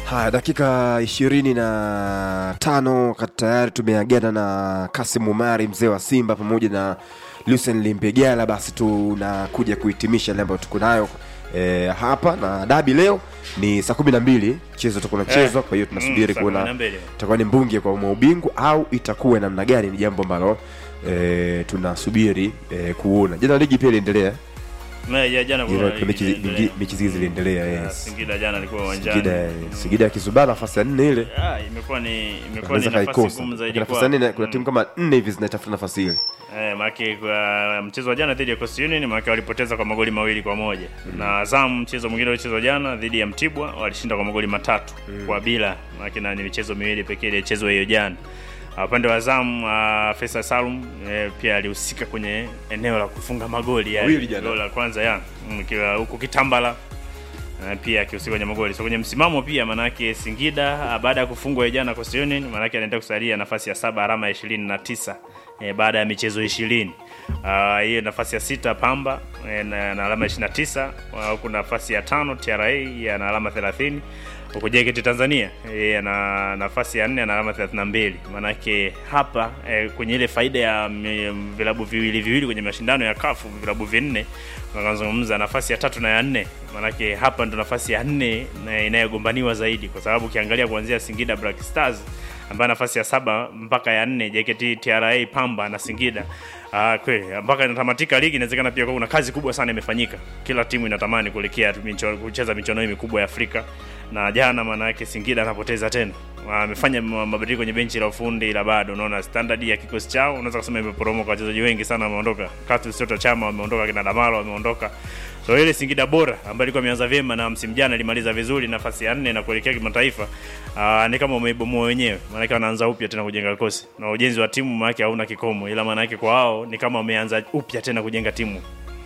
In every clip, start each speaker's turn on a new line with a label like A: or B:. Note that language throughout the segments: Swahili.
A: Haya, dakika ishirini na tano wakati tayari tumeagana na Kasim Umari mzee wa Simba pamoja na Lucien Limpegala, basi tunakuja kuhitimisha yale ambayo tuko nayo e, hapa na dabi leo ni saa kumi na mbili mchezo utakuwa unachezwa, kwa hiyo tunasubiri
B: saa
A: kuona
B: 12.
A: itakuwa ni mbunge kwa umma ubingwa au itakuwa namna gani, ni jambo ambalo e, tunasubiri e, kuona. Jana ligi pia iliendelea,
B: Na ya jana
A: Jana
B: kuna
A: kuna mechi zi-
B: iliendelea.
A: nyingi- mechi zile ziliendelea
B: Ah,
A: yes.
B: Singida jana alikuwa uwanjani.
A: Singida Singida ya Kizubaa nafasi ya nne ile
B: Ah, imekuwa ni imekuwa ni
A: anaweza
B: nafasi
A: kaikosa
B: ngumu zaidi
A: nafasi
B: kwa
A: ya nne kuna timu kama nne hivi zinatafuta nafasi ile
B: Eh, maana kwa mchezo wa jana dhidi ya Coastal Union maana walipoteza kwa magoli mawili kwa moja. Na Azam mchezo mwingine uliochezwa jana dhidi ya Mtibwa walishinda kwa magoli matatu kwa bila. Maana na ni michezo miwili pekee iliyochezwa hiyo jana. Ah, Upande wa Azam uh, Faisal Salum eh, pia alihusika kwenye eneo la kufunga magoli yani.
A: Mawili jana.
B: Goli la kwanza ya mm, kiwa huko Kitambala Eh, pia akihusika kwenye magoli. So kwenye msimamo pia manake Singida ah, baada ya kufungwa hiyo jana Coastal Union manake anaenda kusalia nafasi ya saba alama ya ishirini na tisa eh, baada ya michezo ishirini. Ah, hiyo nafasi ya sita Pamba eh, na, na alama 29 Ah, huku nafasi ya tano TRA ana alama 30 huku JKT Tanzania eh, ana nafasi ya nne ana alama 32. Manake hapa eh, kwenye ile faida ya mm, vilabu viwili viwili kwenye mashindano ya kafu vilabu vinne tunazungumza nafasi ya tatu na ya nne manake hapa ndo nafasi ya nne na inayogombaniwa zaidi kwa sababu ukiangalia kuanzia Singida Black Stars ambayo nafasi ya saba mpaka ya nne JKT TRA Pamba na Singida Ah, kweli mpaka inatamatika ligi inawezekana pia kuna kazi kubwa sana imefanyika kila timu inatamani kuelekea tu micho- kucheza michuano hii mikubwa ya Afrika na jana maana yake Singida anapoteza tena amefanya ma- mabadiliko kwenye benchi la ufundi ila bado unaona standard ya kikosi chao unaweza kusema imeporomoka wachezaji wengi sana wameondoka Clatous Chota Chama wameondoka kina Damalo wameondoka so ile Singida bora ambayo ilikuwa imeanza vyema na msimu jana ilimaliza vizuri nafasi ya nne na kuelekea kimataifa uh, ni kama umeibomoa wenyewe maanake wanaanza upya tena kujenga kikosi na ujenzi wa timu maanake hauna kikomo ila maanake kwa wao ni kama wameanza upya tena kujenga timu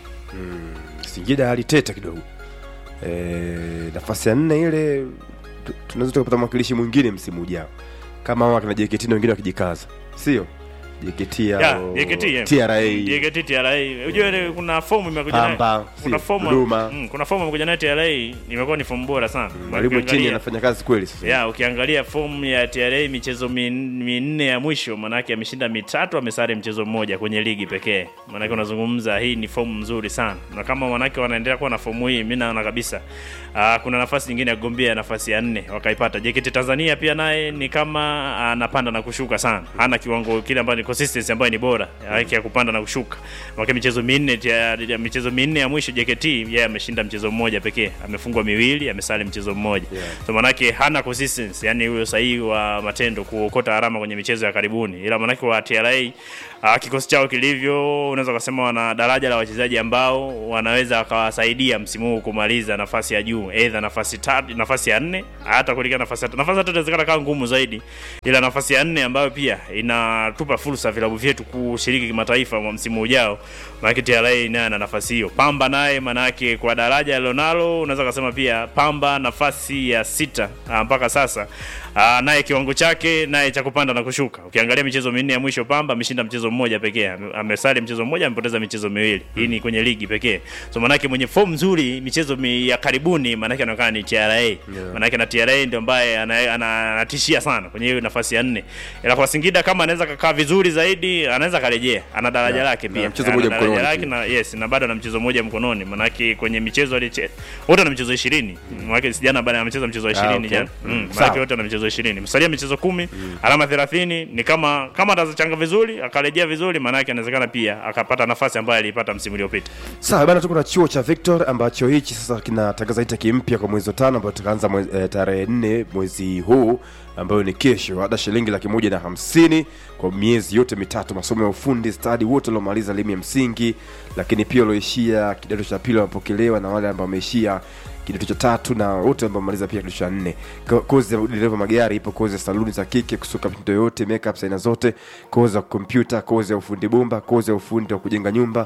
A: Singida aliteta kidogo e, nafasi ya nne ile tu- tunaweza tukapata mwakilishi mwingine msimu ujao kama hao akina JKT na wengine wakijikaza sio JKT
B: Ya,
A: au
B: JKT, yeah.
A: TRA
B: JKT TRA. Unajua ile kuna fomu imekuja nayo.
A: Pamba,
B: Kuna
A: si,
B: fomu
A: Dodoma.
B: mm, kuna fomu imekuja nayo TRA imekuwa ni fomu bora sana.
A: mwalimu chini
B: Ukiangalia-
A: anafanya kazi kweli sasa
B: ya ukiangalia fomu ya TRA michezo min- minne ya mwisho manake ameshinda mitatu amesare mchezo mmoja kwenye ligi pekee manake unazungumza hii ni fomu nzuri sana na kama manake wanaendelea kuwa na fomu hii mi naona kabisa aa, kuna nafasi nyingine ya kugombea nafasi ya nne wakaipata JKT Tanzania pia naye ni kama anapanda na kushuka sana hana kiwango kile ambayo ni consistency ambayo ni bora yake ya kupanda na kushuka manake michezo minne ya, ya michezo minne ya mwisho JKT yeye ameshinda mchezo mmoja pekee amefungwa miwili amesali mchezo mmoja
A: Yeah.
B: so manake hana consistency yani huyo sahihi wa matendo kuokota alama kwenye michezo ya karibuni ila manake wa TRA uh, kikosi chao kilivyo unaweza kusema wana daraja la wachezaji ambao wanaweza wakawasaidia msimu huu kumaliza nafasi ya juu aidha nafasi tatu nafasi ya nne hata kuelekea nafasi ya tatu nafasi ya tatu inawezekana kawa ngumu zaidi ila nafasi ya nne ambayo pia inatupa fursa vilabu vyetu kushiriki kimataifa mwa msimu ujao manake TRA naye ana nafasi hiyo Pamba naye manake kwa daraja alilonalo unaweza kusema pia Pamba nafasi ya sita ah, mpaka sasa ah, naye kiwango chake naye cha kupanda na kushuka ukiangalia michezo minne ya mwisho Pamba ameshinda mchezo mmoja pekee Ame- amesali mchezo mmoja amepoteza michezo miwili hii ni kwenye ligi pekee so manake mwenye form nzuri michezo mi ya karibuni manake anaonekana ni TRA manake na TRA ndio ambaye ana- ana- anatishia sana kwenye hiyo nafasi ya nne ila kwa Singida kama anaweza kakaa vizuri zaidi anaweza karejea ana daraja
A: Yeah.
B: lake
A: Na
B: pia
A: mchezo
B: Ana
A: mmoja
B: daraja
A: mkononi
B: lake
A: pia.
B: na yes na bado ana mchezo mmoja mkononi manake kwenye michezo aliche wote na michezo 20 manake sijana bado amecheza mchezo wa 20
A: okay.
B: jana
A: Mm.
B: mm.
A: Sawa.
B: manake wote na michezo 20 msalia michezo 10 alama 30 ni kama kama atazichanga vizuri akarejea vizuri manake inawezekana pia akapata nafasi ambayo aliipata msimu uliopita
A: sawa bana tuko na chuo cha victor ambacho hichi sasa kinatangaza intake mpya kwa mwezi wa tano ambayo tutaanza mwezi- eh, tarehe nne mwezi huu ambayo ni kesho ada shilingi laki moja na hamsini kwa miezi yote mitatu masomo ya ufundi stadi wote waliomaliza elimu ya msingi lakini pia walioishia kidato cha pili wamepokelewa na wale ambao wameishia kidato cha tatu na wote ambao wamemaliza pia kidato cha nne Ko- kozi ya dereva magari ipo kozi ya saluni za kike kusuka mitindo yote makeup aina zote kozi ya kompyuta kozi ya ufundi bomba kozi ya ufundi wa kujenga nyumba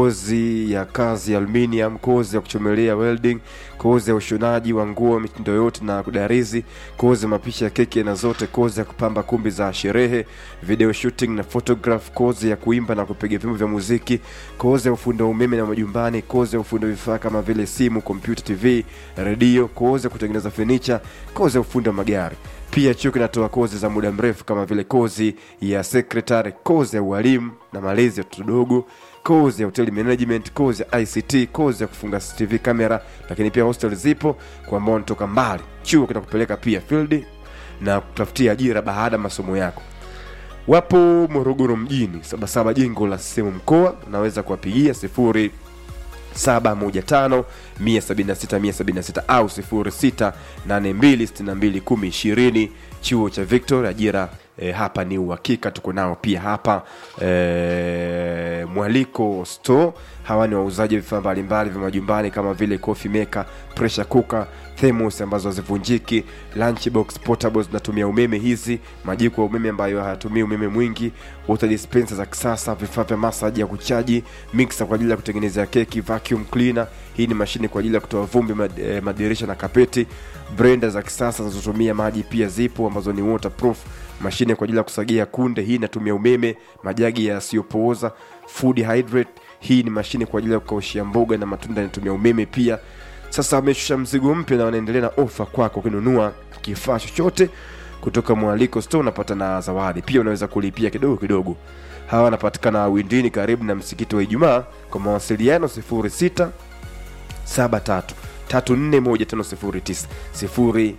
A: kozi ya kazi ya aluminium kozi ya kuchomelea welding kozi ya ushonaji wa nguo mitindo yote na kudarizi kozi ya mapishi ya keki aina zote kozi ya kupamba kumbi za sherehe video shooting na photograph kozi ya kuimba na kupiga vyombo vya muziki kozi ya ufundi wa umeme na majumbani kozi ya ufundi wa vifaa kama vile simu kompyuta tv tv redio kozi ya kutengeneza fenicha kozi ya ufundi wa magari pia chuo kinatoa kozi za muda mrefu kama vile kozi ya secretary kozi ya ualimu na malezi ya watoto dogo kozi ya hotel management kozi ya ict kozi ya kufunga tv kamera lakini pia hostel zipo kwa ambao wanatoka mbali chuo kinakupeleka pia field na kutafutia ajira baada ya masomo yako wapo morogoro mjini sabasaba jengo la sehemu mkoa unaweza kuwapigia sifuri 715 176 176 au 06 82 62 chuo cha victor ajira e, hapa ni uhakika tuko nao pia hapa e, mwaliko store hawa ni wauzaji wa vifaa mbalimbali vya majumbani kama vile coffee maker pressure cooker thermos ambazo hazivunjiki lunchbox portable zinatumia umeme hizi majiko ya umeme ambayo hayatumii umeme mwingi water dispenser za kisasa vifaa vya masaji ya kuchaji mixer kwa ajili ya kutengenezea keki vacuum cleaner hii ni mashine kwa ajili ya kutoa vumbi mad, eh, madirisha na kapeti blender za kisasa zinazotumia maji pia zipo ambazo ni waterproof mashine kwa ajili ya kusagia kunde hii inatumia umeme majagi yasiyopooza food hydrate hii ni mashine kwa ajili ya kukaushia mboga na matunda inatumia umeme pia sasa wameshusha mzigo mpya na wanaendelea na ofa kwako ukinunua kifaa chochote kutoka mwaliko store unapata na zawadi pia unaweza kulipia kidogo kidogo hawa wanapatikana windini karibu na msikiti wa ijumaa kwa mawasiliano 06 73 341509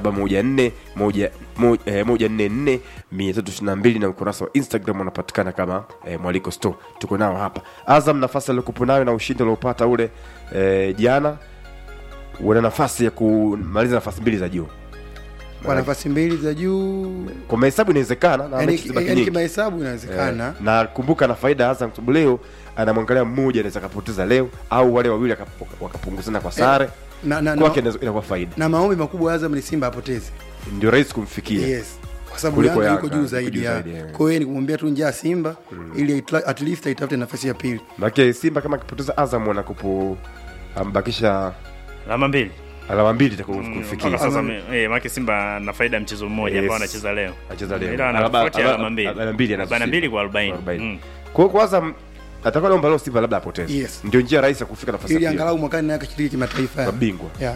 A: 0714144322 na ukurasa wa instagram unapatikana kama eh, mwaliko store tuko nao hapa azam nafasi aliokupo nayo na ushindi aliopata ule eh, jana wana nafasi ya kumaliza nafasi mbili za juu
C: kwa nafasi mbili za juu
A: kwa mahesabu inawezekana na
C: yani,
A: mechi zibaki
C: yani
A: nyingi.
C: kimahesabu inawezekana
A: Eh, na kumbuka na faida ya Azam kwa sababu leo anamwangalia mmoja anaweza akapoteza leo au wale wawili akap- wakapunguzana kwa sare
C: na, na,
A: kwake
C: na,
A: inaweza- inakuwa faida
C: na maombi makubwa ya Azam ni Simba apoteze
A: ndio rahisi kumfikia
C: yes kwa sababu
A: Kuliko
C: Yanga yuko
A: Yanga,
C: juu
A: yuko
C: zaidi
A: juu
C: ya
A: zaidi, yeah.
C: kwa hiyo ni kumwambia tu njaa Simba ili atla- at least aitafute nafasi ya pili
A: maake simba kama akipoteza azam wanakupo ambakisha
B: alama mbili
A: alama mbili itakuwa
B: mpaka
A: kumfikia
B: sasa me- eh, maana Simba na faida ya mchezo mmoja
A: Yes.
B: ambao anacheza leo
A: acheza leo
B: ila ana
A: Alaba-
B: tofauti ya
A: alaba-
B: alama mbili
A: alama mbili anazo
B: Arobaini na mbili
A: Simba.
B: kwa arobaini
A: Arobaini.
B: Mm.
A: kwa hiyo kwa azam atakuwa naomba leo simba labda apoteze
C: Yes.
A: ndio njia rahisi ya kufika nafasi
C: ili
A: ya pili
C: angalau mwakani naye akashiriki kimataifa
A: kwa bingwa
C: yeah.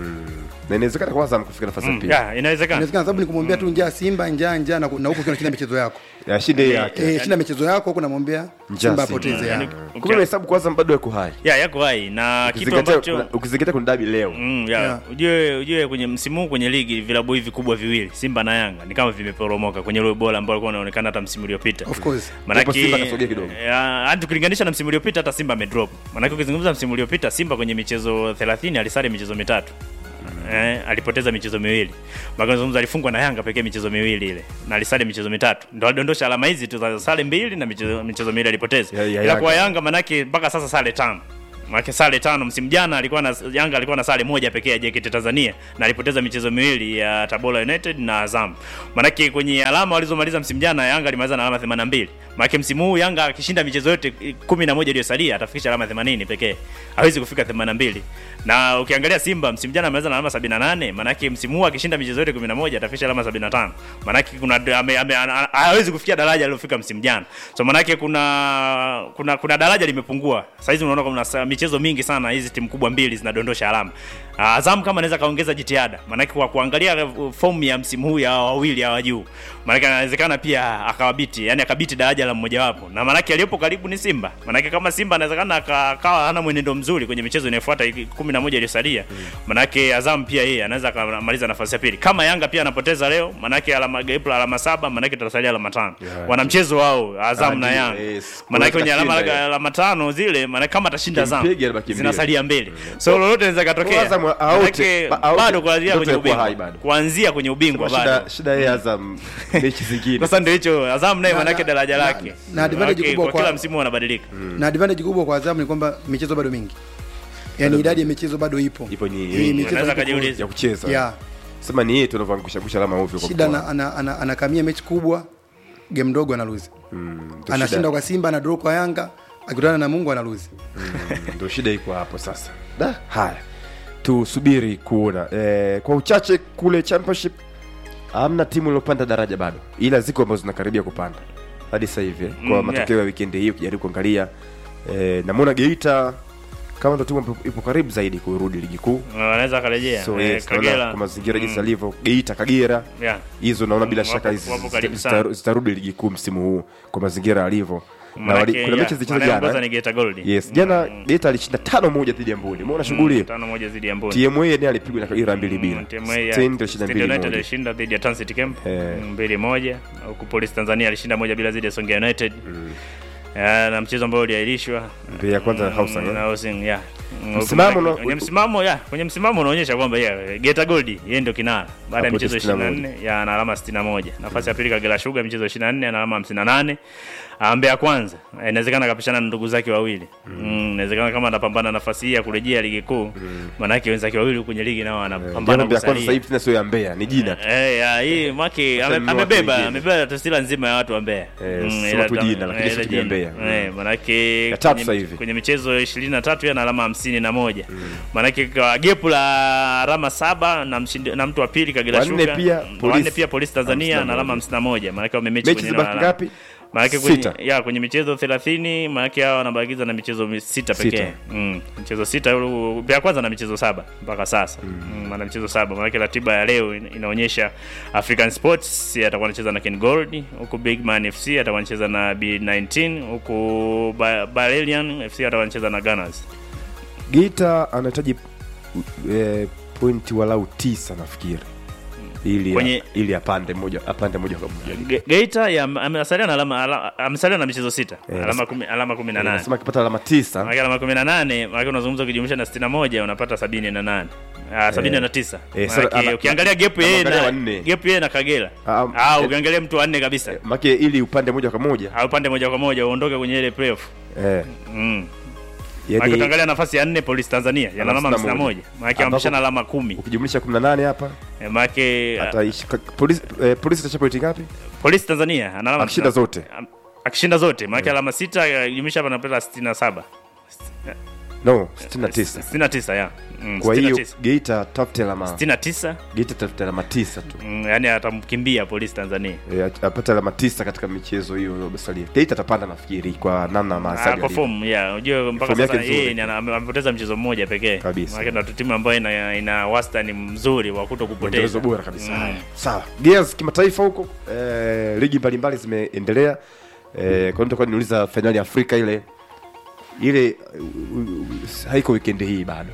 A: na inawezekana kwa azam kufika nafasi ya
B: Mm,
A: pili
B: ya, inawezekana
C: inawezekana sababu ni kumwambia tu njaa Simba njaa njaa na na huko ukiwa unashinda michezo yako
A: ashinde yake
C: eh, shinda michezo yako huko namwambia
A: Njaa
C: Simba
A: Simba.
C: apoteze
B: Yani,
C: yeah.
A: kumbe mahesabu kwa azam bado yako hai
B: ya yako hai na kitu
A: Ukizingatia-
B: ambacho
A: kuna- ukizingatia kuna dabi leo
B: Mm, ya.
C: Yeah.
B: Ujue ujue kwenye msimu huu kwenye ligi vilabu hivi kubwa viwili Simba na Yanga ni kama vimeporomoka kwenye ule bora ambao alikuwa anaonekana hata msimu uliopita.
C: of course
A: Japo Simba kasogea kidogo.
B: ya, hata ukilinganisha na msimu uliopita hata Simba amedrop. Maana ukizungumza msimu uliopita Simba kwenye michezo 30 alisare michezo mitatu. Eh, alipoteza michezo miwili. Maana zungumza alifungwa na Yanga pekee michezo miwili ile. Na alisare michezo mitatu. Ndio alidondosha alama hizi tu za sare mbili na michezo, michezo miwili alipoteza.
A: Ya- ya
B: Ila
A: Yanga.
B: kwa Yanga manake mpaka sasa sare tano. Maana sare tano msimu jana alikuwa na Yanga alikuwa na sare moja pekee ya JKT Tanzania na alipoteza michezo miwili ya Tabora United na Azam. Maanake kwenye alama walizomaliza msimu jana Yanga alimaliza na alama 82. Maanake msimu huu Yanga akishinda michezo yote 11 iliyosalia atafikisha alama 80 pekee. Hawezi kufika 82. Na ukiangalia Simba msimu jana amemaliza na alama 78, maanake msimu huu akishinda michezo yote 11 atafikisha alama 75. Maanake kuna ame, ame, ana- hawezi kufikia daraja alilofika msimu jana. So maanake kuna kuna kuna daraja limepungua. Sasa hizi unaona kuna sa- michezo mingi sana hizi timu kubwa mbili zinadondosha alama. Ah, Azam kama anaweza kaongeza jitihada, maanake kwa kuangalia uh, fomu ya msimu huu ya hawa wawili hawa juu, maanake anawezekana pia akawabiti, yani akabiti daraja la mmojawapo, na maanake aliyopo karibu ni Simba. Maanake kama Simba anawezekana aka- akawa hana mwenendo mzuri kwenye michezo inayofuata iki- kumi na moja iliyosalia, maanake Azam pia yeye anaweza akamaliza nafasi ya pili. Kama Yanga pia anapoteza leo, maanake alama gap la alama saba, maanake tutasalia alama tano.
A: Yeah.
B: Wana mchezo wao Azam
A: Ah,
B: na
A: ndio,
B: Yanga,
A: yes.
B: maanake kwenye alama
A: Kashinda yeye.
B: alama tano zile, maanake kama atashinda Azam
A: Kimpiga anabaki mbili.
B: zinasalia mbili, so lolote linaweza
A: Kwa
B: katokea.
A: Azam aote-
B: Maanake
A: ba- aote,
B: bado kuanzia
A: ndoto
B: kwenye
A: ya kuwa hai
B: ubingwa,
A: bado.
B: kuanzia kwenye ubingwa
A: shida
B: bado.
A: shida yeye azam mechi zingine
B: Sasa ndio hicho Azam naye
C: Na-
B: manake
C: na-
B: daraja
C: na-
B: lake
C: na advantage
B: Manake
C: kubwa
B: kwa
C: kwa-
B: kila msimu wanabadilika.
C: na advantage kubwa kwa Azam ni kwamba michezo bado mingi yaani idadi ya michezo bado ipo
A: Ipo ni-
C: Hii
A: ni-
C: michezo
B: Unaweza
C: ipo
B: kajiuliza.
A: ya kucheza
C: yeah.
A: sema ni yeye tu anavyoangusha angusha alama ovyo kwa
C: shida
A: mkoa.
C: ana, ana, ana, anakamia mechi kubwa game ndogo analuzi
A: Mm, ndio
C: anashinda
A: shida-
C: kwa Simba ana draw kwa Yanga akikutana na Mungu analuzi
A: mm, ndio shida iko hapo sasa da haya tusubiri kuona eh, kwa uchache kule championship hamna timu iliyopanda daraja bado ila ziko ambazo zinakaribia kupanda hadi sasa hivi eh, kwa
B: Mm,
A: matokeo ya wikendi hii ukijaribu kuangalia eh, namwona geita kama ndo timu ambayo ipo karibu zaidi kurudi ligi kuu
B: wanaweza akarejea
A: so
B: Eh,
A: yes, naona
B: Kagera
A: kwa mazingira jinsi
B: Mm,
A: alivyo geita kagera
B: yeah.
A: hizo naona bila
B: Mm,
A: shaka
B: wapo-
A: hizi
B: wapo
A: zita-
B: karibu
A: zita-
B: sana.
A: zitarudi ligi kuu msimu huu kwa mazingira alivyo na
B: Manake,
A: wali, kuna
B: yeah,
A: mechi zilicheza
B: wanayeongoza
A: jana
B: ni Geita Gold.
A: yes jana geita alishinda tano moja dhidi ya mbuni umeona shughuli hiyo
B: tano moja dhidi ya Mboni.
A: tma yenyewe alipigwa na kagera mbili bila
B: Mm, TMA ya
A: Stand alishinda
B: Stand
A: mbili
B: United
A: moja
B: alishinda dhidi ya Transit Camp
A: Eh.
B: mm, mbili moja huku Police Tanzania alishinda moja bila dhidi ya Songea United Ya, na mchezo ambao uliahirishwa
A: Ndio ya kwanza na
B: Mm,
A: Hausa,
B: na
A: eh?
B: Housing, yeah. Mm,
A: Msimamo
B: huku-
A: na-
B: kwenye msimamo ya kwenye msimamo unaonyesha kwamba yeah, Geita Gold yeye ndio kinara baada ya
A: Hapo
B: michezo
A: 61.
B: 24 ya ana alama 61. Nafasi ya pili Kagera Sugar michezo 24 ana alama 58. Ah, Mbeya kwanza eh, inawezekana akapishana na ndugu zake wawili. Mm, inawezekana kama anapambana nafasi hii ya kurejea ligi kuu. Maana yake wenzake wawili kwenye ligi nao
A: jana
B: wanapambana
A: Mbeya kwanza sasa
B: kusalia.
A: hivi tena sio ya Mbeya ni jina tu
B: Eh, ya, hii maki
A: Hata
B: ame-
A: ni watu
B: amebeba
A: wengine.
B: amebeba taswira nzima ya watu wa Mbeya.
A: Eh, si
B: ila
A: watu
B: ta-
A: jina, lakini
B: eh,
A: sio
B: ila
A: timu ya
B: jina.
A: Mbeya.
B: Eh, manake
A: Ya tatu
B: kwenye-
A: sasa hivi.
B: kwenye michezo 23 yeye ana alama 51. Manake kwa gepu la alama saba na mshindi, na mtu wa pili Kagera
A: Wanne
B: Sugar.
A: pia,
B: mm,
A: Police
B: wanne pia Police Tanzania na
A: 51.
B: alama 51. Manake wamemechi
A: mechi
B: kwenye
A: zibaki
B: alama.
A: ngapi
B: Maanake kwenye,
A: Sita.
B: ya kwenye michezo 30 maanake hao wanabakiza na michezo mi- sita
A: Sita.
B: pekee. Mm, michezo sita ulu- ya kwanza na michezo saba mpaka sasa. Mm. maana michezo saba. Maanake ratiba ya leo in- inaonyesha African Sports atakuwa anacheza na Ken Gold, huku Big Man FC atakuwa anacheza na B19, huku Ba- Balelian FC atakuwa anacheza na Gunners.
A: geita anahitaji eh, pointi walau tisa nafikiri ili
B: Kwenye-
A: ili apande moja apande moja kwa moja
B: Ge- Geita ya- amesalia na alama ala- amesalia na michezo sita.
A: Eh,
B: Alama kumi, alama 18.
A: nasema akipata alama tisa
B: Maana alama 18, maana unazungumza ukijumlisha na 61 unapata 78. Ah 79.
A: Eh, sasa
B: Maana
A: ana-
B: ukiangalia gap yeye
A: anaangalia
B: na
A: wanne.
B: gap yeye na Kagera.
A: Ah,
B: Ah
A: eh,
B: ukiangalia mtu wanne kabisa.
A: make ili upande moja kwa moja
B: Au pande moja kwa moja uondoke kwenye ile playoff.
A: eh,
B: Mm. Maana
A: yani
B: ukiangalia nafasi ya 4 Police Tanzania yana alama 51. Maana
A: Ambapo-
B: ameshana alama 10.
A: ukijumlisha 18 hapa
B: Eh, Maana
A: ataishi ka- polisi eh, polisi itachapa pointi ngapi
B: Police Tanzania ana alama
A: akishinda zote
B: Am- Akishinda zote. Maana alama 6 jumlisha hapa anapata 67.
A: no 69
B: 69 ya. Mm,
A: kwa hiyo
B: 69.
A: geita tafute alama
B: 69
A: geita tafute alama tisa tu
B: Mm, yani atamkimbia polisi Tanzania.
A: Eh, apate alama tisa katika michezo hiyo iliyosalia geita atapanda nafikiri kwa namna
B: Ah,
A: maasaji
B: kwa
A: alivyo.
B: form yeah, unajua mpaka
A: Form yake
B: sasa
A: nzuri.
B: yeye ni ana- ame- amepoteza mchezo mmoja pekee.
A: Kabisa.
B: Maana ndio timu ambayo ina, ina wastani mzuri wa kuto kupoteza.
A: mwendelezo bora kabisa
B: Mm.
A: Haya, sawa gears kimataifa huko eh, ligi mbalimbali zimeendelea eh, kwa nitakuwa niuliza fainali ya afrika ile ile uh, uh, haiko wikendi hii bado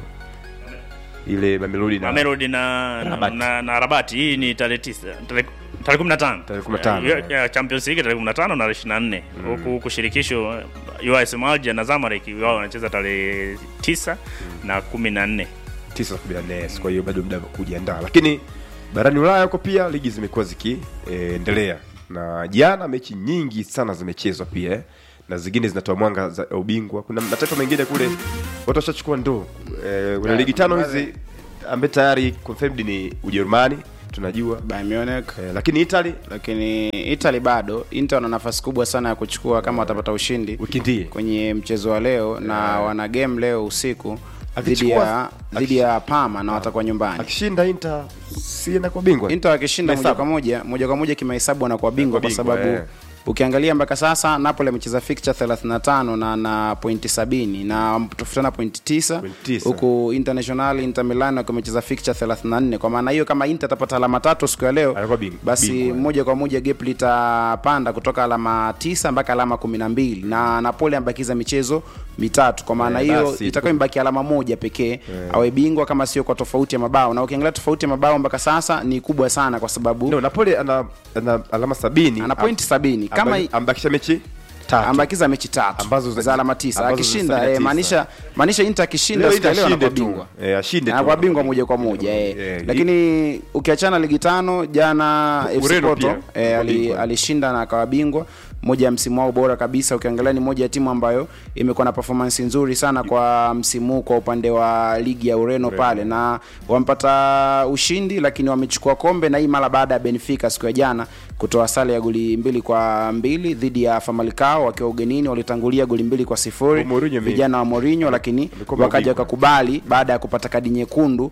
A: ile mamelodi na
B: Mamelodi na na,
A: Rabati.
B: na, na Rabati hii ni tarehe 9 tarehe tarehe 15
A: Tarehe 15,
B: Ya-
A: yeah.
B: ya Champions League tarehe 15 na 24 huku huku shirikisho UAS Alger na Zamalek wao wanacheza tarehe 9 na 14
A: tisa kumi na nne kwa hiyo bado muda wa kujiandaa lakini barani ulaya huko pia ligi zimekuwa zikiendelea na jana mechi nyingi sana zimechezwa pia eh, na zingine zinatoa mwanga za ubingwa kuna mataifa mengine kule watu washachukua ndoo eh, kuna ligi tano hizi ambaye tayari confirmed ni ujerumani tunajua
D: Bayern Munich
A: eh, lakini italy
D: lakini Italy bado Inter wana nafasi kubwa sana ya kuchukua kama watapata ushindi
A: wiki ndie
D: kwenye mchezo wa leo na wana game leo usiku dhidi
A: Akichukua-
D: ya dhidi ya Parma na watakuwa nyumbani.
A: akishinda inter si anakuwa bingwa
D: Inter wakishinda moja
A: Mahesabu.
D: kwa moja moja kwa moja kimahesabu wanakuwa bingwa kwa
A: bingwa,
D: sababu
A: eh.
D: ukiangalia mpaka sasa Napoli amecheza fixture 35 na na pointi 70 na tofutana pointi 9
A: Pointi tisa.
D: huku International Inter Milan wakiwa wamecheza fixture 34 kwa maana hiyo kama Inter atapata alama tatu siku ya leo
A: Anakuwa bing-
D: basi
A: bingwa.
D: moja kwa moja gap litapanda kutoka alama 9 mpaka alama 12 na Napoli amebakiza michezo mitatu kwa maana
A: Eh,
D: hiyo
A: basi,
D: itakuwa imebaki alama moja pekee awe bingwa kama sio kwa tofauti ya mabao na ukiangalia tofauti ya mabao mpaka sasa ni kubwa sana kwa sababu
A: no napoli ana, ana alama sabini
D: ana pointi sabini kama
A: Amba- ambakisha mechi tatu
D: ambakiza mechi tatu
A: Ambazo za-
D: za alama tisa
A: ambazo za
D: akishinda
A: sabini na
D: eh,
A: tisa.
D: maanisha maanisha Inter akishinda
A: Leo
D: siku ya
A: Inter
D: leo
A: ashinde
D: anakuwa
A: tu.
D: bingwa
A: Eh, ashinde tu.
D: anakuwa bingwa moja kwa moja eh.
A: Eh,
D: lakini ukiachana ligi tano jana FC
A: Ureno
D: Porto
A: pia,
D: eh,
A: kwa
D: ali-
A: bingwa.
D: alishinda na akawa bingwa moja ya msimu wao bora kabisa ukiangalia ni moja ya timu ambayo imekuwa na performance nzuri sana kwa msimu huu kwa upande wa ligi ya Ureno pale na wamepata ushindi lakini wamechukua kombe na hii mara baada ya Benfica siku ya jana kutoa sare ya goli mbili kwa mbili dhidi ya Famalicao wakiwa ugenini walitangulia goli mbili kwa sifuri
A: Kwa Mourinho ame-
D: vijana wa Mourinho lakini
A: amekuwa
D: wakaja
A: mabingwa.
D: wakakubali baada ya kupata kadi nyekundu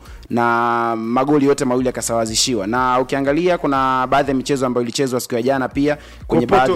D: na magoli yote mawili yakasawazishiwa na ukiangalia kuna baadhi ya michezo ambayo ilichezwa siku ya jana pia kwenye
A: Kwa Porto,
D: baadhi ya
A: mwalimu wa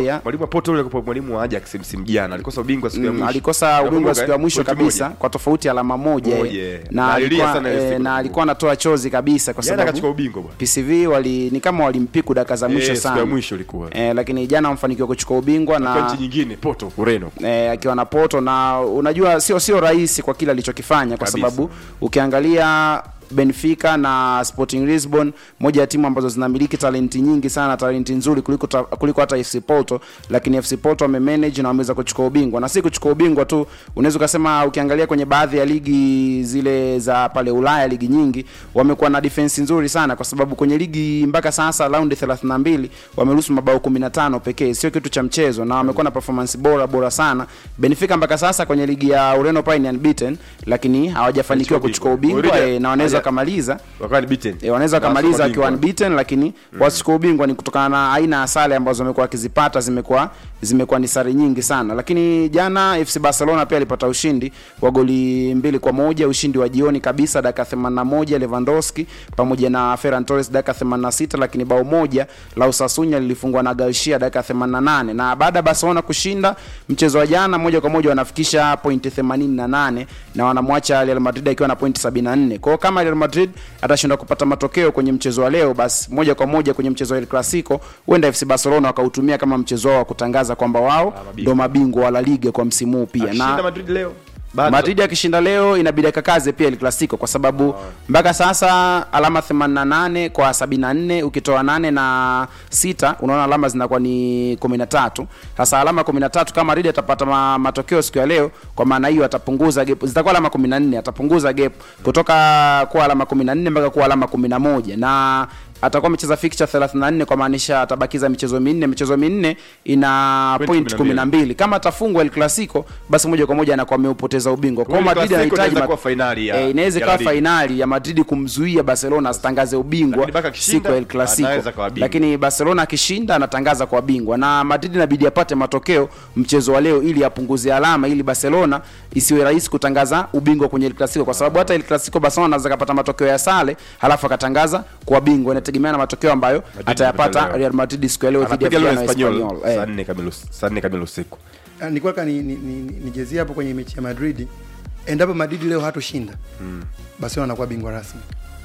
A: Porto ule kwa mwalimu wa Ajax msimu jana alikosa ubingwa siku ya
D: Mm,
A: mwisho.
D: alikosa ubingwa
A: Nakumbuka,
D: siku ya
A: eh?
D: mwisho
A: Pointi
D: kabisa
A: moja.
D: kwa tofauti ya alama moja
A: Moja,
D: eh.
A: eh.
D: na
A: Na alilia
D: alikuwa
A: sana ile
D: eh,
A: siku.
D: na alikuwa anatoa chozi kabisa kwa
A: Jana
D: sababu
A: akachukua ubingwa bwana.
D: PCV wali ni kama walimpiku dakika za mwisho
A: Eh, siku ya
D: sana
A: mwisho ilikuwa.
D: eh, lakini jana wamefanikiwa kuchukua ubingwa
A: Kwa
D: na
A: nchi nyingine Porto Ureno.
D: eh, akiwa na Porto na unajua sio sio rahisi kwa kile alichokifanya kwa
A: Kabisa.
D: sababu ukiangalia Benfica na Sporting Lisbon, moja ya timu ambazo zinamiliki talenti nyingi sana, talenti nzuri kuliko ta, kuliko hata FC Porto, lakini FC Porto wamemanage na wameweza kuchukua ubingwa, na si kuchukua ubingwa tu, unaweza ukasema, ukiangalia kwenye baadhi ya ligi zile za pale Ulaya, ligi nyingi wamekuwa na defense nzuri sana, kwa sababu kwenye ligi mpaka sasa raundi 32 wameruhusu mabao 15 pekee, sio kitu cha mchezo, na wamekuwa na performance bora bora sana. Benfica mpaka sasa kwenye ligi ya Ureno pale ni unbeaten, lakini hawajafanikiwa
A: Walichukua
D: kuchukua
A: ubingwa.
D: ubingwa
A: Already-
D: eh, na wanaweza
A: haja-
D: wakamaliza
A: Wakawa ni beaten.
D: E, wanaweza
A: Na
D: wakamaliza
A: wasoma
D: wakiwa
A: bingwa.
D: unbeaten lakini wasichukua ubingwa ni kutokana na aina ya sare ambazo wamekuwa wakizipata zimekuwa zimekuwa ni sare nyingi sana lakini jana FC Barcelona pia alipata ushindi wa goli mbili kwa moja ushindi wa jioni kabisa dakika 81 Lewandowski pamoja na Ferran Torres dakika 86 lakini bao moja la Osasuna lilifungwa na Garcia dakika 88 na baada ya Barcelona kushinda mchezo wa jana moja kwa moja wanafikisha pointi 88 na wanamwacha Real Madrid akiwa na pointi 74 kwa hiyo kama Real Madrid atashindwa kupata matokeo kwenye mchezo wa leo basi moja kwa moja kwenye mchezo wa El Clasico huenda FC Barcelona wakautumia kama mchezo wao wa kutangaza kwamba wao
A: mabingwa.
D: ndo mabingwa wa La Liga kwa msimu huu pia
A: Akishinda
D: na
A: Madrid leo. Bado.
D: Madrid akishinda leo inabidi akakaze pia El Clasico kwa sababu mpaka sasa alama 88 kwa 74 ukitoa 8 na sita unaona alama zinakuwa ni 13. Sasa alama 13 kama Madrid atapata ma, matokeo siku ya leo, kwa maana hiyo atapunguza gap, zitakuwa alama 14, atapunguza gap kutoka kuwa alama 14 mpaka kuwa alama 11 na atakuwa amecheza fixture 34 kwa maanisha atabakiza michezo minne. Michezo minne ina
A: Point
D: point
A: 12.
D: 12. Kama atafungwa El Clasico, basi moja kwa moja anakuwa ameupoteza ubingwa. Kwa hiyo
A: Kwa hiyo
D: Madrid
A: Clasico
D: anahitaji
A: inaweza
D: ma-
A: kuwa fainali ya-
D: eh, inaweza
A: ya
D: ikawa
A: La Liga.
D: fainali ya Madrid kumzuia Barcelona asitangaze ubingwa
A: Lakini mpaka akishinda,
D: siku ya El Clasico.
A: anaweza kuwa bingwa.
D: Lakini Barcelona akishinda anatangaza kwa bingwa, na Madrid inabidi apate matokeo mchezo wa leo ili apunguze alama, ili Barcelona isiwe rahisi kutangaza ubingwa kwenye El Clasico, kwa sababu hata El Clasico Barcelona anaweza kapata matokeo ya sare halafu akatangaza kwa bingwa. Inategemea na matokeo ambayo atayapata
A: leo.
D: Real Madrid siku ya leo dhidi ya
A: Anapiga leo
D: Villarreal
A: Espanyol
D: Espanyol. Eh.
A: saa nne kamili us- saa nne kamili usiku.
C: Ah, nilikuwa nataka ni, ni, ni, ni, nijezie hapo kwenye mechi ya Madrid. Endapo Madrid leo hatoshinda Barcelona anakuwa bingwa rasmi.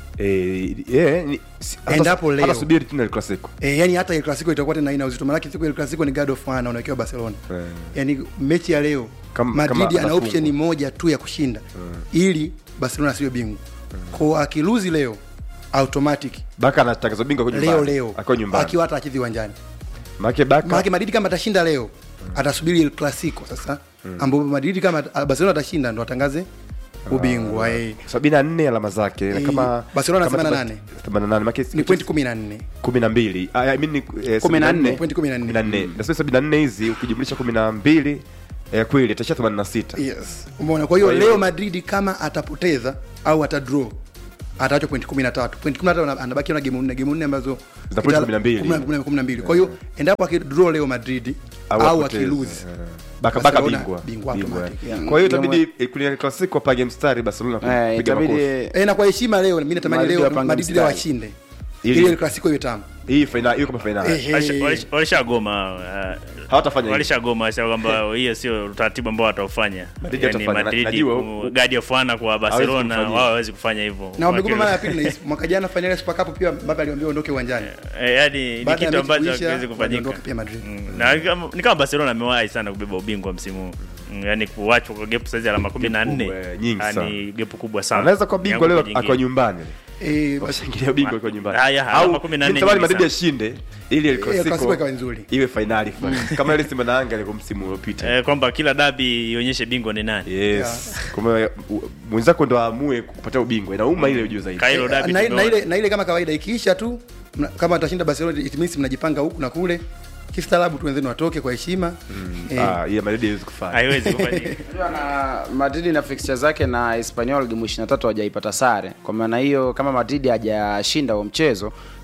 A: Eh, yeah, ni- si- hata-
C: Endapo leo.
A: hata subiri tena El Clasico.
C: E, yani hata El Clasico itakuwa tena ina uzito, maanake siku ya El Clasico ni God of War unawekewa Barcelona.
A: Eh.
C: Yani mechi ya leo
A: Kama-
C: Madrid
A: kama
C: ana
A: anafungwa.
C: option moja tu ya kushinda ili Barcelona asiwe bingwa. Kwa akiluzi leo automatic
A: Baka anatangaza ubingwa kwa
C: leo
A: nyumbani.
C: leo
A: Akiwa nyumbani.
C: akiwa hata achezi uwanjani.
A: Maana Baka
C: Maana Madrid kama atashinda leo atasubiri El Clasico sasa ambapo Madrid kama Barcelona atashinda ndo atangaze ubingwa eh.
A: 74 alama zake na
C: Eh,
A: kama
C: Barcelona
A: kama
C: 88.
A: 88 maana
C: Ni point 14.
A: 12 Ah, I mean ni eh,
D: 14,
A: 74.
C: point 14.
A: 14. na sio 74 hizi ukijumlisha 12 eh, kweli itasha 86
C: Yes. Umeona? Kwa hiyo
A: Kwa hiyo-
C: leo Madrid kama atapoteza au atadraw ataachwa point 13. Point 13 ana- anabaki na game nne, game nne ambazo
A: Zina point
C: kitala-
A: 12.
C: 10, 12. Kwa hiyo endapo akidraw leo Madrid au,
A: apoteze.
C: akilose
A: Eh, baka baka
C: Barcelona
A: bingwa
C: bingwa
A: Bingwa,
C: automatic.
A: eh.
C: Yeah.
A: kwa hiyo
D: Ndio
A: itabidi eh, kwenye El Clasico apage mstari Barcelona
D: Eh,
A: kupiga
D: itabidi
A: makofi
C: eh, na kwa heshima leo mimi natamani
D: Madrid
C: leo
D: wapange
C: Madrid leo
D: mstari.
C: washinde
A: Ili-
C: ili El Clasico iwe tamu.
A: hii final hiyo kama final
C: Eh, eh.
B: Walisha- walisha- walishagoma uh,
A: hawatafanya hivyo.
B: walishagoma walisha kwamba hiyo sio utaratibu ambao wataufanya
A: Madrid
B: yani
A: watafanya.
B: Madrid
A: Najua
B: ku-
A: huko-
B: guard of honor kwa Barcelona
A: kufanya.
B: wao hawezi kufanya hivyo
C: Na wamegoma
B: Waki-
C: mara ya pili na mwaka jana finali ya Super Cup pia Mbappe aliwaambia ondoke uwanjani.
B: Eh, yani ni
C: Baada ya
B: kitu
C: mechi
B: ambacho
C: kuisha,
B: hakiwezi kufanyika
C: waliondoka pia Madrid.
B: Mm, na kama- ni kama Barcelona amewahi sana kubeba ubingwa msimu huu Mm, yani kuachwa kwa gap saizi alama kumi na nne
A: kubwa, eh, nyingi sana.
B: yani gap kubwa sana
A: anaweza kuwa bingwa leo
B: Yangu
A: akiwa
B: jingine.
A: nyumbani
C: Eh, basi
A: washangilia bingwa akiwa nyumbani
B: Haya, alama 14
A: nitamani
B: nyingi
A: Madrid
B: sana.
A: ashinde ili El
C: El Clasico
A: Clasico
C: ikawa nzuri.
A: iwe finali fulani kama ile Simba na Yanga ilikuwa msimu uliopita
B: eh, kwamba kila dabi ionyeshe bingwa ni nani
A: yes kama u- mwenzako ndo aamue kupatia ubingwa inauma ile ujue zaidi
B: Kailo dabi
C: na, na,
B: tumeona.
C: ile, na ile kama kawaida ikiisha tu mna- kama atashinda Barcelona it means mnajipanga huku na kule kistaarabu tu wenzenu watoke kwa heshima eh,
A: ah ile Madrid haiwezi kufanya
B: haiwezi kufanyika
D: Unajua na Madrid na fixture zake na Espanyol game 23 hawajaipata sare. Kwa maana hiyo kama Madrid hajashinda huo mchezo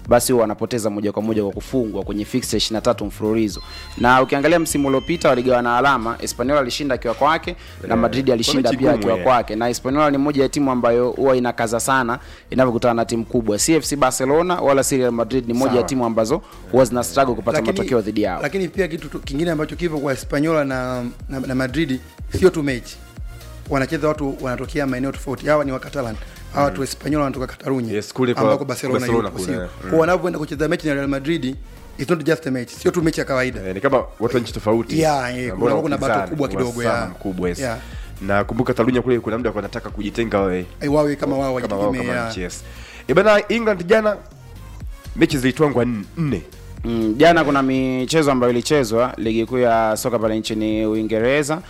D: basi huwa wanapoteza moja kwa moja kwa kufungwa kwenye fixture 23 mfululizo na ukiangalia msimu uliopita waligawana alama Espanyol alishinda akiwa kwake na Madrid alishinda
A: mechi
D: pia
A: ngumu,
D: akiwa
A: eh.
D: kwake na Espanyol ni moja ya timu ambayo huwa inakaza sana inavyokutana na timu kubwa si FC Barcelona wala si Real Madrid ni moja ya timu ambazo huwa zina struggle kupata matokeo dhidi yao
C: lakini pia kitu tu- kingine ambacho kipo kwa Hispaniola na, na, na Madrid sio tu mechi, wanacheza watu wanatokea maeneo tofauti. Hawa ni wa Catalan, hawa watu wa Hispaniola wanatoka Catalunya
A: Yes, kule kwa
C: ambako Barcelona,
A: Barcelona
C: yupo,
A: kule,
C: sio?
A: mm.
C: Kwa wanavyoenda kucheza mechi na Real Madrid it's not just a match, sio tu mechi ya kawaida.
A: Eh, ni kama watu wa nchi tofauti
C: Yeah, yeah,
A: Ambao
C: kuna- kuna
A: wanapinzana,
C: battle kubwa kidogo,
A: uhasama
C: yeah.
A: mkubwa yes.
C: Yeah.
A: na kumbuka Talunya kule kuna mda wanataka kujitenga wawe
C: Eh, wawe kama wao
A: kama wao
C: wajitegemea.
A: kama nchi yes. Eh, bana England jana mechi zilitwangwa n- nne
D: Mm, jana kuna michezo ambayo ilichezwa ligi kuu ya soka pale nchini Uingereza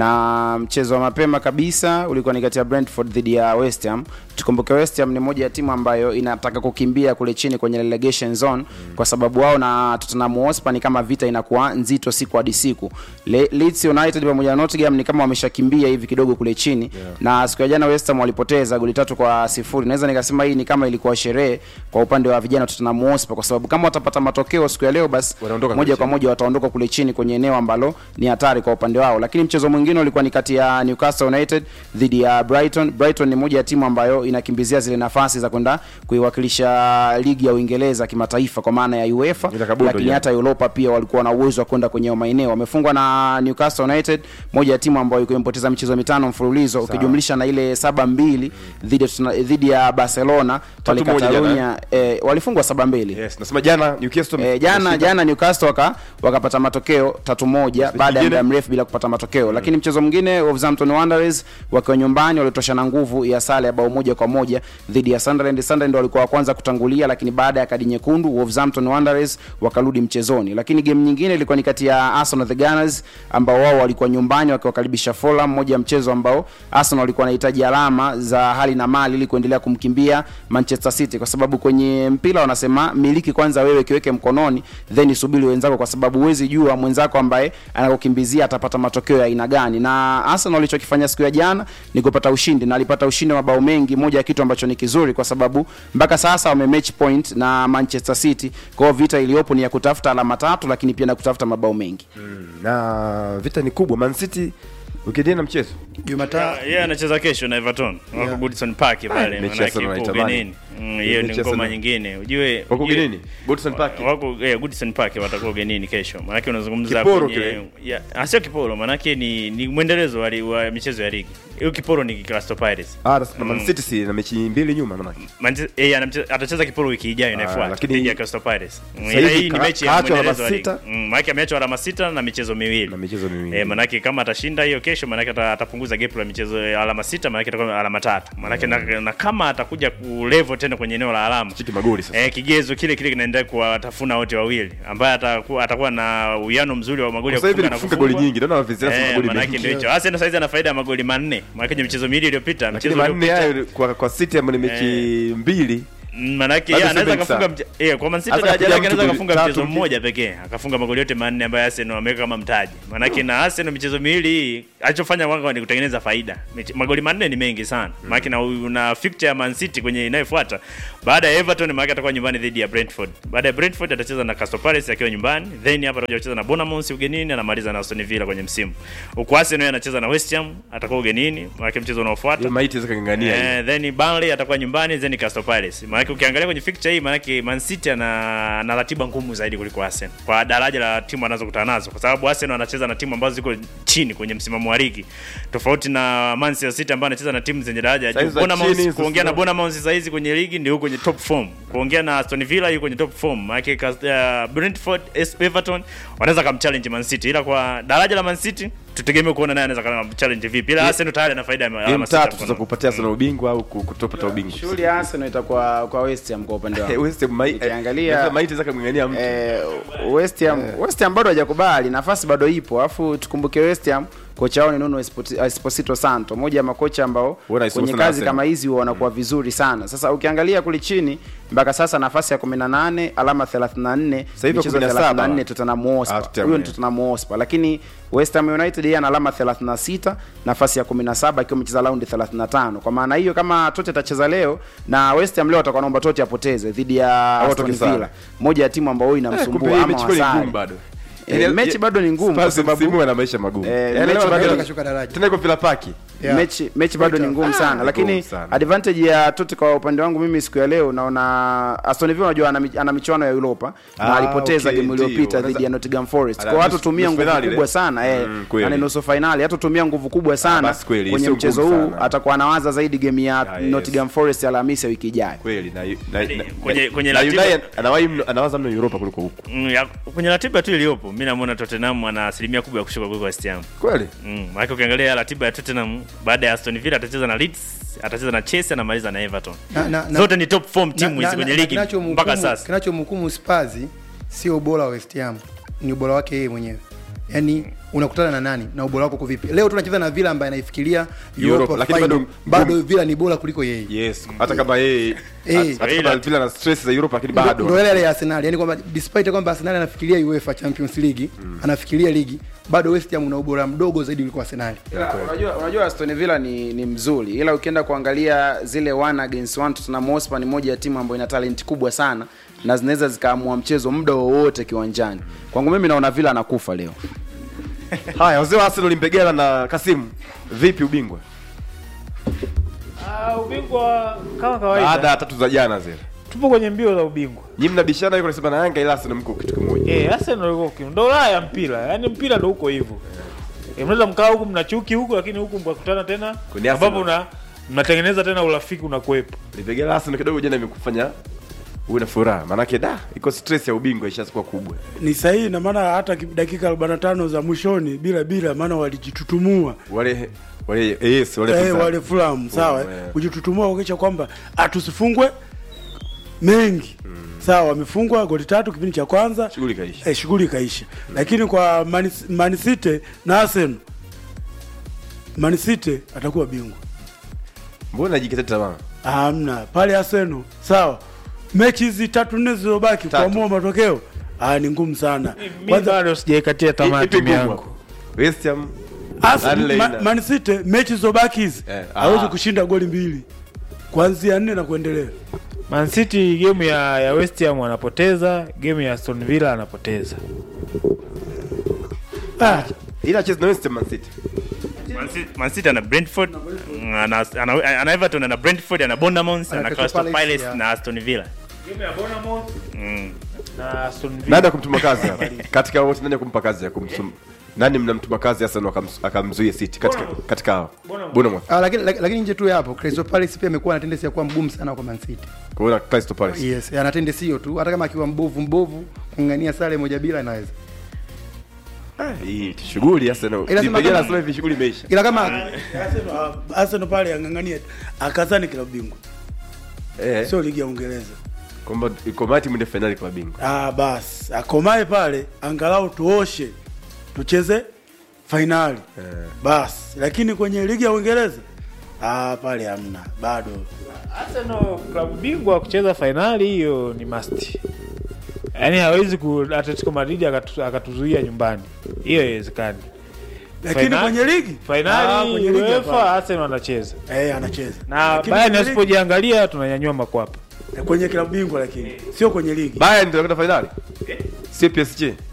D: na mchezo wa mapema kabisa ulikuwa ni kati ya Brentford dhidi ya West Ham. Tukumbuke West Ham ni moja ya timu ambayo inataka kukimbia kule chini kwenye relegation zone kwa sababu wao na Tottenham Hotspur ni kama vita inakuwa nzito siku hadi siku. Le, Leeds United pamoja na Nottingham ni kama wameshakimbia hivi kidogo kule chini na siku ya jana West Ham walipoteza goli tatu kwa sifuri. Naweza nikasema hii ni kama ilikuwa sherehe kwa upande wa vijana wa Tottenham Hotspur kwa sababu kama watapata matokeo siku ya leo basi
A: Wanaondoka
D: moja
A: kule
D: kwa moja wataondoka kule chini kwenye eneo ambalo ni hatari kwa upande wao. Lakini mchezo mwingine ulikuwa ni kati ya Newcastle United dhidi ya Brighton. Brighton ni moja ya timu ambayo inakimbizia zile nafasi za kwenda kuiwakilisha ligi ya Uingereza kimataifa kwa maana ya UEFA,
A: Ila kabundo
D: lakini
A: jana.
D: hata Europa pia walikuwa na uwezo wa kwenda kwenye hayo maeneo. Wamefungwa na Newcastle United, moja ya timu ambayo ilikuwa imepoteza michezo mitano mfululizo ukijumlisha na ile saba mbili dhidi ya- dhidi ya Barcelona pale
A: Tatu moja jana,
D: Catalonia. Eh, walifungwa saba mbili
A: yes. nasema jana Newcastle
D: E, jana
A: wameshinda.
D: jana Newcastle waka, wakapata matokeo tatu moja baada ya
A: nyingine?
D: muda mrefu bila kupata matokeo lakini mchezo mwingine Wolverhampton Wanderers wakiwa nyumbani walitosha na nguvu ya sare ya bao moja kwa moja dhidi ya Sunderland. Sunderland walikuwa wa kwanza kutangulia, lakini baada ya kadi nyekundu Wolverhampton Wanderers wakarudi mchezoni. Lakini game nyingine ilikuwa ni kati ya Arsenal the Gunners ambao wao walikuwa nyumbani wakiwakaribisha Fulham, moja ya mchezo ambao Arsenal walikuwa wanahitaji alama za hali na mali ili kuendelea kumkimbia Manchester City, kwa sababu kwenye mpira wanasema miliki kwanza wewe, kiweke mkononi then subiri wenzako, kwa sababu huwezi jua mwenzako ambaye anakukimbizia atapata matokeo ya aina gani. Na Arsenal walichokifanya siku ya jana ni kupata ushindi, na alipata ushindi wa mabao mengi, moja ya kitu ambacho ni kizuri, kwa sababu mpaka sasa wame match point na Manchester City. Kwa hiyo vita iliyopo ni ya kutafuta alama tatu, lakini pia na kutafuta mabao mengi.
A: na vita ni kubwa Man City ukiendelea na mchezo
C: Jumatano
B: yeye anacheza kesho na Everton wako Goodison Park pale,
A: mechi ya
B: manake
A: Arsenal
B: ipo
A: naitamani.
B: ugenini. Mm, hiyo ni
A: Mechi ya
B: ngoma
A: Arsenal.
B: nyingine. Ujue
A: wako
B: ujue-
A: ugenini Goodison Park
B: wako yeah, Goodison Park watakuwa ugenini kesho. Maanake unazungumza
A: Kiporo
B: kwenye
A: kile.
B: ya, ah, sio kiporo, maanake ni ni mwendelezo wa, li- wa michezo ya ligi. Hiyo kiporo ni Crystal Palace.
A: ah na Man City si na mechi mbili nyuma maana
B: Manche- eh, anamche- atacheza kiporo wiki ijayo inayofuata
A: lakini-
B: dhidi ya Crystal Palace. Mm,
A: Sasa
B: ila
A: hivi
B: hii ni
A: ka-
B: mechi ya
A: kaachwa alama
B: mwendelezo wa ligi.
A: sita.
B: Mm, maanake ameachwa alama sita na michezo miwili.
A: na michezo miwili
B: Eh, manake kama atashinda hiyo kesho manake ata- atapunguza gap la michezo ya alama sita manake atakuwa alama tatu manake na, na kama atakuja kulevel tena kwenye eneo la alama
A: chiki magoli sasa
B: eh, kigezo kile kile kinaendelea kuwatafuna wote wawili ambaye atakuwa atakuwa na uwiano mzuri wa magoli ya
A: sasa hivi ni
B: kufunga na
A: kufunga goli
B: kufungwa.
A: nyingi naona wavizia
B: Eh,
A: magoli
B: manake ndio
A: mengi
B: hicho Arsenal saizi ana faida ya magoli manne manake kwenye michezo miwili iliyopita
A: lakini
B: mchezo
A: manne
B: uliopita
A: hayo kwa kwa City ambayo ni mechi mbili
B: Mm, manake
A: Bado
B: yeye anaweza
A: si
B: akafunga
A: benchi
B: mche- eh, kwa Man City
A: Hata
B: daraja
A: kapiga
B: lake
A: mtu
B: anaweza
A: goli
B: akafunga
A: tatu
B: mchezo
A: mpi-
B: mmoja pekee akafunga magoli yote manne ambayo Arsenal wameweka kama mtaji. Manake na Arsenal michezo miwili hii alichofanya wanga ni kutengeneza faida. Miche- Magoli manne ni mengi sana. Manake na una fixture ya Man City kwenye inayofuata. Baada ya Everton manake atakuwa nyumbani dhidi ya Brentford. Baada ya Brentford atacheza na Crystal Palace akiwa nyumbani. Then hapa atakuja kucheza na Bournemouth ugenini anamaliza na Aston Villa kwenye msimu. Huko Arsenal anacheza na West Ham atakuwa ugenini. Manake mchezo unaofuata
A: hiyo maiti zaka ngangania hiyo.
B: Eh, then Burnley atakuwa nyumbani then Crystal Palace. Maana ukiangalia kwenye fixture hii maana Man City ana ana ratiba ngumu zaidi kuliko Arsenal. Kwa daraja la timu anazokutana nazo kwa sababu Arsenal anacheza na timu ambazo ziko chini kwenye msimamo wa ligi. Tofauti na Manchester City ambayo anacheza na timu zenye daraja ya juu.
A: Saizi za
B: Bournemouth
A: chini,
B: kuongea na
A: sasa-
B: Bournemouth sasa hizi kwenye ligi ndio kwenye top form. Kuongea na Aston Villa yuko kwenye top form. Maana uh, Brentford, Es- Everton wanaweza kumchallenge Man City ila kwa daraja la Man City tutegemee kuona naye anaweza kumchallenge vipi. Ila Arsenal tayari ana faida ya
A: game
B: alama sita
A: tatu
B: mkononi.
A: za kupatia sana ubingwa au ku- kutopata ubingwa
D: Shughuli ya Arsenal itakuwa kwa West Ham kwa upande
A: Eh,
D: wao.
A: West Ham mai-
D: Ukiangalia-
A: eh, maiti zaka ngangania mtu
D: Eh, West Ham West Ham bado hajakubali, nafasi bado ipo. Alafu tukumbuke West Ham kocha wao ni Nuno Espot- Esposito Santo, moja ya makocha ambao
A: Wana Esposito
D: kwenye
A: na
D: kazi
A: Arsenal.
D: kama hizi huwa wanakuwa vizuri sana. Sasa ukiangalia kule chini mpaka sasa nafasi ya 18 alama 34
A: Sasa hivi
D: michezo
A: 17.
D: 34 Tottenham
A: Ah,
D: Hotspur.
A: Tottenham,
D: Huyo ni
A: yeah.
D: Tottenham Hotspur, lakini West Ham United yeye ana alama 36 nafasi ya 17 akiwa amecheza raundi 35. Kwa maana hiyo kama Tote atacheza leo na West Ham leo atakuwa naomba Tote apoteze dhidi ya Aston
A: watoke sare.
D: Villa, moja ya timu ambayo
A: Eh, kumbe
D: inamsumbua
A: hii
D: ama
A: mechi kweli
D: wasare.
A: ngumu bado.
D: Eh,
A: Yaani,
D: mechi
A: ya-
D: bado ni ngumu kwa
A: Spurs
D: sababu
A: msimu huu ana maisha magumu.
D: Eh,
A: Yaani
D: mechi
A: leo
D: bado-
A: bado-
C: kashuka daraja.
A: tena iko Villa Park.
C: Yeah.
D: mechi mechi bado ni ngumu sana
A: Ah,
D: lakini
A: ngumu sana.
D: advantage ya Totti kwa upande wangu mimi siku ya leo naona Aston Villa unajua ana, mi- ana michuano ya Europa na
A: Ah,
D: alipoteza
A: okay,
D: game
A: ndio.
D: iliyopita
A: Wanaweza-
D: dhidi ya Nottingham Forest
A: Ala,
D: kwa
A: nusu-
D: hata tumia
A: nusu
D: nguvu
A: finali
D: kubwa
A: ile.
D: sana eh
A: Mm, kweli.
D: yani nusu finali hata tumia nguvu kubwa sana
A: basi kweli,
D: kwenye
A: sio
D: mchezo
A: ngumu
D: huu
A: sana.
D: atakuwa anawaza zaidi game ya
A: Ah, yes.
D: Nottingham Forest Alhamisi ya wiki ijayo
A: Kweli na na- na-
B: kwenye- kwenye
A: na
B: ratiba-
A: United anawahi mno- anawaza mno Europa kuliko huku.
B: Mm, ya- kwenye ratiba tu iliyopo mi namwona Tottenham ana asilimia kubwa ya kushuka kuliko West Ham.
A: Kweli?
B: Mm, maana ukiangalia ratiba ya Tottenham baada ya Aston Villa atacheza na Leeds, atacheza na Chelsea anamaliza na Everton.
C: Na- na- na-
B: Zote ni top form
C: Na-
B: timu
C: na-
B: hizi kwenye
C: na-
B: ligi
C: kinachomhukumu-
B: mpaka sasa.
C: kinachomhukumu Spurs sio ubora wa West Ham, ni ubora wake yeye mwenyewe. Yaani unakutana na nani na ubora wako uko vipi? Leo tunacheza na Villa ambaye anaifikiria
A: Europe,
C: Europa
A: lakini
C: final.
A: bado-
C: bado Villa ni bora kuliko yeye.
A: Yes. Hata kama yeye
C: Eh.
A: hata kama Villa na stress za Europa lakini
C: Ndo-
A: bado.
C: ndo ile ile ya Arsenal, yani kwamba despite kwamba Arsenal anafikiria UEFA Champions League, anafikiria ligi, bado West Ham una ubora mdogo zaidi kuliko Arsenal.
D: Ila, unajua unajua Aston Villa ni, ni mzuri ila ukienda kuangalia zile one against one Tottenham Hotspur ni moja ya timu ambayo ina talent kubwa sana na zinaweza zikaamua mchezo muda wowote kiwanjani. Kwangu mimi naona Villa anakufa leo.
A: Haya, wazee wa Arsenal Mbegela na Kasimu. Vipi ubingwa?
E: Ah, ubingwa kama
A: Baada
E: kawaida
A: ya tatu za jana zile.
E: tupo kwenye mbio za ubingwa
A: Nyinyi mnabishana yuko nasema na Yanga ila Arsenal mko kitu kimoja.
E: eh Arsenal iko kim ndo Ulaya ya mpira yani mpira ndo huko hivyo eh mnaweza mkaa huku mna chuki huku lakini huku mkakutana tena
A: Kwenye Arsenal.
E: ambapo una mnatengeneza tena urafiki unakuwepo
A: Mbegela Arsenal kidogo jana imekufanya uwe na furaha. Maana yake da, iko stress ya ubingwa ishakuwa kubwa.
F: ni sahihi na maana hata ki- dakika 45 za mwishoni bila bila maana walijitutumua
A: Wale wale yes, wale
F: eh,
A: pinzani.
F: wale Fulham sawa eh,
A: eh.
F: kujitutumua kuhakikisha kwamba atusifungwe mengi sawa wamefungwa goli tatu kipindi cha kwanza
A: Shughuli kaisha.
F: eh, shughuli ikaisha lakini kwa Man, Man City na Arsenal Man City atakuwa bingwa
A: Mbona najikata tamaa?
F: hamna pale Arsenal sawa mechi hizi tatu nne zilizobaki
A: Tatu.
F: kuamua matokeo ah, ni ngumu sana
E: mimi
F: Kwanza-
E: bado sijaikatia tamaa
A: Ipi
E: timu
A: kubwa?
E: yangu
A: West Ham
F: Arsenal,
A: Burnley
F: Ma-
A: na-
F: Man City mechi zilizobaki hizi
A: Eh,
F: hawezi
A: ah.
F: kushinda goli mbili kuanzia nne na kuendelea.
E: Man City game ya, ya West Ham anapoteza game ya Aston Villa anapoteza
F: Ah,
A: ila cheza na West Ham Man City.
B: Man City- Man City ana Brentford, mm, ana, ana, ana Everton, ana Brentford, ana Bournemouth,
C: Ana
B: ana
C: Crystal
B: Crystal
C: Palace,
B: Palace
C: yeah.
B: na Aston Villa.
E: game ya Bournemouth
B: Mm.
E: na Aston Villa
A: Nani akumtuma kazi hapa? Katika wote nani akumpa kazi ya kumsum nani mnamtuma kazi Arsenal akams- akamzuia City katika katika hao? Bournemouth.
C: Ah, lakini lak- lakini nje tu ya hapo Crystal Palace pia amekuwa na tendency ya kuwa mgumu sana kwa Man City.
A: Kwa hiyo Crystal Palace.
C: Yes, ana tendency hiyo tu, hata kama akiwa mbovu mbovu, kung'ania sare moja bila inaweza.
A: Hii shughuli Arsenal.
C: Ila sema
A: Nipigana
C: kama-
A: Arsenal hivi shughuli imeisha.
C: Ila kama
F: Arsenal, Arsenal pale ang'ang'ania akazani klabu bingwa,
A: Eh,
F: sio ligi ya Uingereza.
A: kwamba iko mati mwende finali kwa bingwa.
F: Ah, basi akomae pale, angalau tuoshe tucheze fainali
A: Eh.
F: basi, lakini kwenye ligi ya Uingereza ah, pale hamna bado.
E: Arsenal klabu bingwa kucheza fainali hiyo ni must. Yaani hawezi ku Atletico Madrid akatu, akatuzuia nyumbani. Hiyo haiwezekani.
F: Lakini
E: Fainali-
F: kwenye ligi Ah,
E: Fainali
F: kwenye ligi
E: UEFA
F: hapana.
E: Arsenal anacheza.
F: eh, anacheza
E: Na
F: Lakini
E: Bayern
F: kwenye ligi-
E: asipojiangalia tunanyanyua makwapa.
F: kwenye klabu bingwa, lakini sio kwenye ligi.
A: Bayern ndio kwenda finali. Sio PSG.